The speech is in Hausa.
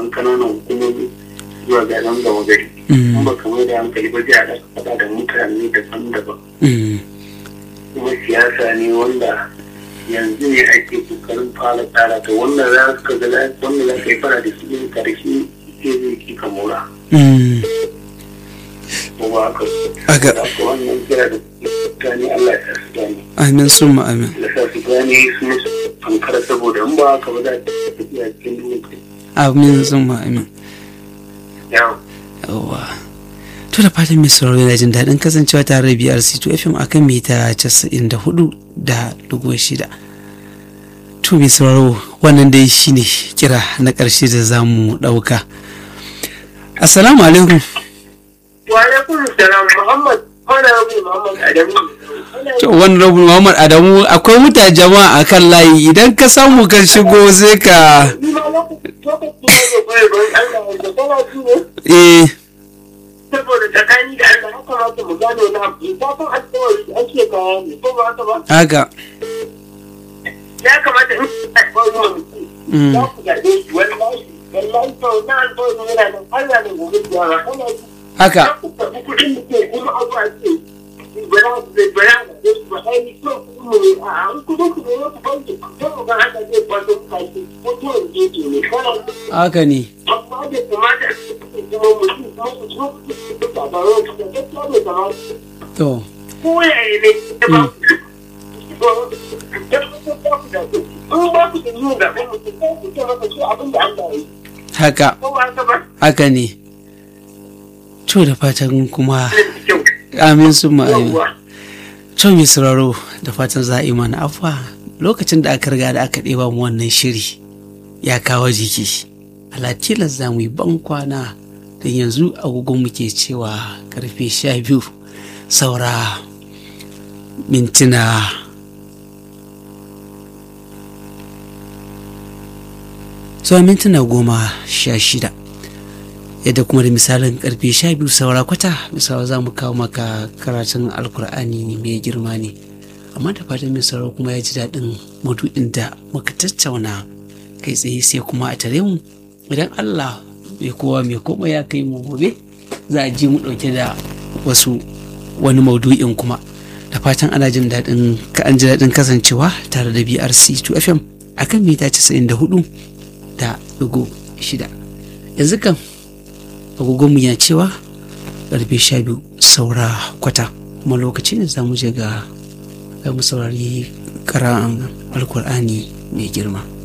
kananan hukumomi zuwa garin gama gari in ba kamar da hankali ba zai haɗa faɗa da mutane daban-daban kuma siyasa ne wanda yanzu ne ake kokarin fara tsara ta wanda za ka ga wanda za ka yi fara da shi karshe ke zai ki kamura ko ba haka Aga. haka wannan kira da mutane Allah ya sa su gane amin summa amin da sa su gane su musu fankara saboda in ba haka ba za ta tafiya cikin duniya amin summa amin yawa yawwa to da fatan mai sauraro yana jin daɗin kasancewa tare da BRC2 FM akan mita 94 da dubu shida to mai sauraro wannan dai shine kira na ƙarshe da za mu ɗauka assalamu alaikum wa alaikum salam muhammad wani abu muhammad adamu to wani rabu muhammad adamu akwai mutane jama'a a kan layi idan ka samu kan shigo sai ka ni ma lokaci lokaci ne da kwaye don allah da kana ji ne eh saboda tsakani da allah ya kamata mu gane na abu zafin alkawari ake kaya ne ko ba haka ba haka ya kamata in alkawari wa mutum Mm. za ku gaɗe shi wallahi wallahi to na alkawari yana nan allah ne gobe da yawa kana ji haka ku karɓi kuɗin da ke kuma abu a ce bara da bara da su ba ai so ku mu ne a an kuɗin ku ne ku banki ku ta ga haka zai kwado ku kai ko to ne ke ne kana haka ne amma da kamata a ce kuma mutum kuma ku so ku ta ba ro ku da gaskiya ne kamar to ko ya ne da ba ku da ku da ku da ku in ba ku da yin da ku mutum ko ku ta maka shi abin da Allah ya yi haka ko ba ka ba haka ne to da fatan kuma da kyau amin summa amin yawwa To mai sauraro da fatan za a yi mana afuwa lokacin da aka riga da aka ɗeba mu wannan shiri ya kawo jiki. Alatilas za mu yi ban kwana don yanzu agogon muke cewa karfe sha biyu saura mintuna zuwa mintuna goma sha shida yadda kuma da misalin karfe sha biyu saura kwata misali za mu kawo maka karatun alkur'ani mai girma ne amma da fatan mai sauraro kuma ya ji daɗin madu'in da muka tattauna kai tsaye sai kuma a tare mu idan allah mai kowa mai koma ya kai mu gobe za a ji mu ɗauke da wasu wani maudu'in kuma da fatan ana jin daɗin ka an ji daɗin kasancewa tare da brc 2 fm akan mita 94 da ɗigo shida yanzu kan agogonmu ya cewa karfe sha biyu saura kwata kuma lokaci ne za mu je ga ga mu saurari karan alkur'ani mai girma